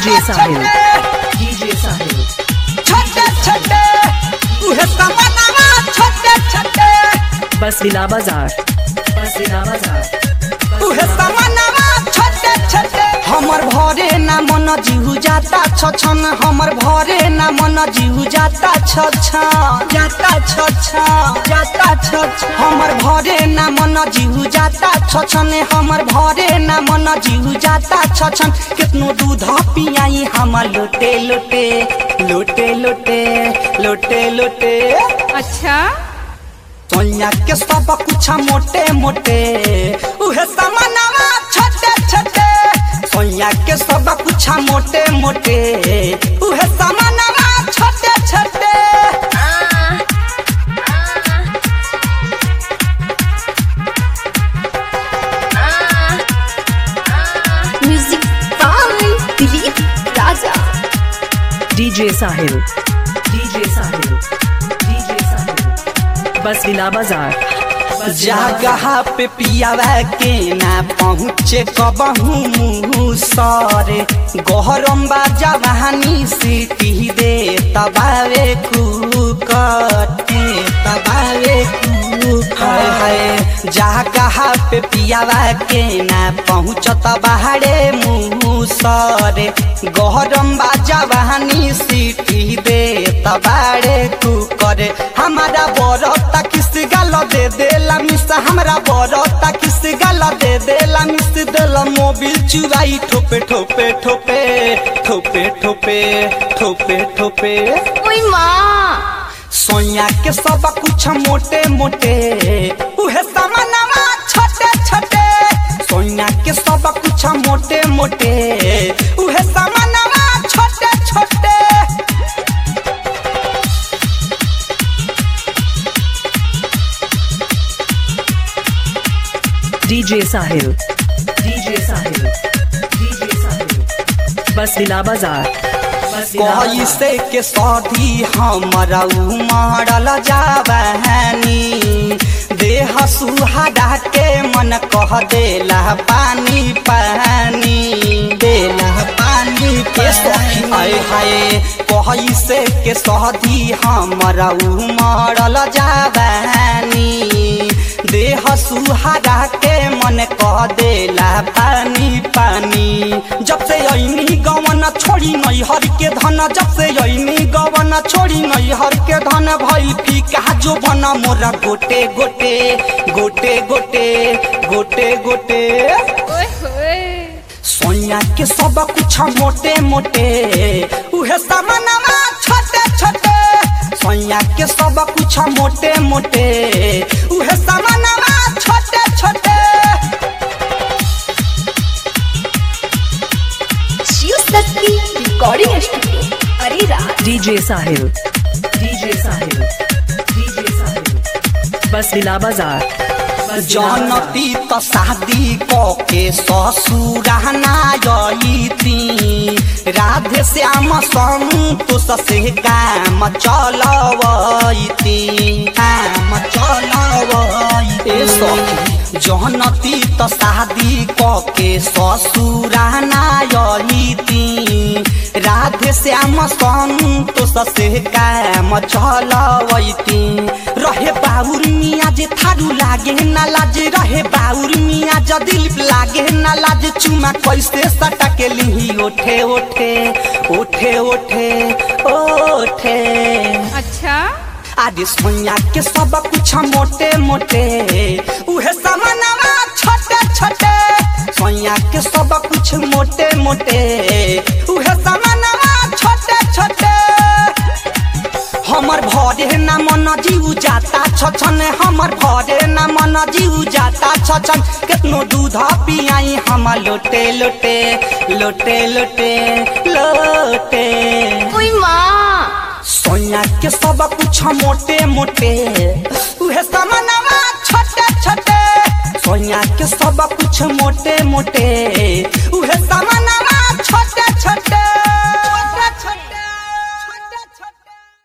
DJ Sahil. छोटे DJ Sahil. छोटे छोटे उहे समानवा छोटे छोटे बसविला बाजार बसविला बाजार उहे समानवा छोटे छोटे हमर भरे ना मन जीहु जाता छछन हमर भरे ना मन जीहु जाता छछन जाता छछन जाता छछन हमर भरे ना मन जीहु जाता छछन हमर भरे ना मन जीहु जाता छछन कितनो दूध पियाई हम लोटे लोटे लोटे लोटे लोटे लोटे अच्छा सोनिया के सब कुछ मोटे मोटे उहे समानवा छोटे छोटे सोनिया के सब कुछ मोटे मोटे उहे समानवा छोटे छोटे music by Dilip Raja DJ Sahil. DJ Sahil. DJ Sahil. बसविला बाजार जगह पे पियावा के ना पहुँचे कबहू मुँह सरे गहरम बा जवानी सीटी दे तबावे कुकटे तबावे हाय हाय जगह पे पियावा के ना पहुँचत बाहरे मुँह सरे गहरम बा जवानी सीटी दे तबारे कुकरे हमारा बरता किस गाल दे देला मिस हमरा बरता किस गाल दे देला मिस देला मोबिल चुराई ठोपे ठोपे ठोपे ठोपे ठोपे ठोपे ठोपे ओए माँ सोया के सब कुछ मोटे मोटे उहे समानवा छोटे छोटे सोया के सब कुछ मोटे मोटे उहे समानवा छोटे छोटे DJ Sahil. DJ Sahil. DJ Sahil. बसविला बाजार बसविला बाजार कैसे के सधी हमरा उमड़ल जाबहनी देह सुहाड़ा के मन कह देला पानी पानी देला पानी के सखी हाय हाय कैसे के सधी हमरा उमड़ल जाबहनी देह सुहाड़ा के मन कह देला पानी पानी जब से ऐनी गवन छोड़ी नैहर के धन जब से ऐनी गवन छोड़ी नैहर के धन भइल फीका जो बना मोरा गोटे गोटे गोटे गोटे गोटे गोटे ओए होए सोनिया के सब कुछ मोटे मोटे उहे समानवा छोटे छोटे सोनिया के सब कुछ मोटे मोटे उहे समानवा छोटे छोटे शिव शक्ति रिकॉर्डिंग स्टूडियो अरे रात DJ Sahil. DJ Sahil. DJ Sahil. बसविला बाजार जनती त शादी क के ससुराना जईती राधे श्याम संतोष से काम चलवैती काम चलवैती सखी जनती त शादी क के ससुराना जईती राधे श्याम संतोष से काम चलवैती रहे बाउर मिया जे थारू लागे ना लाज रहे बाउर मिया जे दिल लागे ना लाज चुमा कैसे सटा के लिही ओठे ओठे ओठे ओठे ओठे अच्छा आदि सोनिया के सब कुछ मोटे मोटे उहे समानवा छोटे छोटे सोनिया के सब कुछ मोटे मोटे उहे समानवा छोटे छोटे हमर भरे ना मन जीव जाता छछन हमर भरे ना मन जीव जाता छछन कितनो दूध पियाई हम लोटे लोटे लोटे लोटे लोटे ओए माँ सोनिया के सब कुछ मोटे मोटे उहे समानवा छोटे छोटे सोनिया के सब कुछ मोटे मोटे उहे समा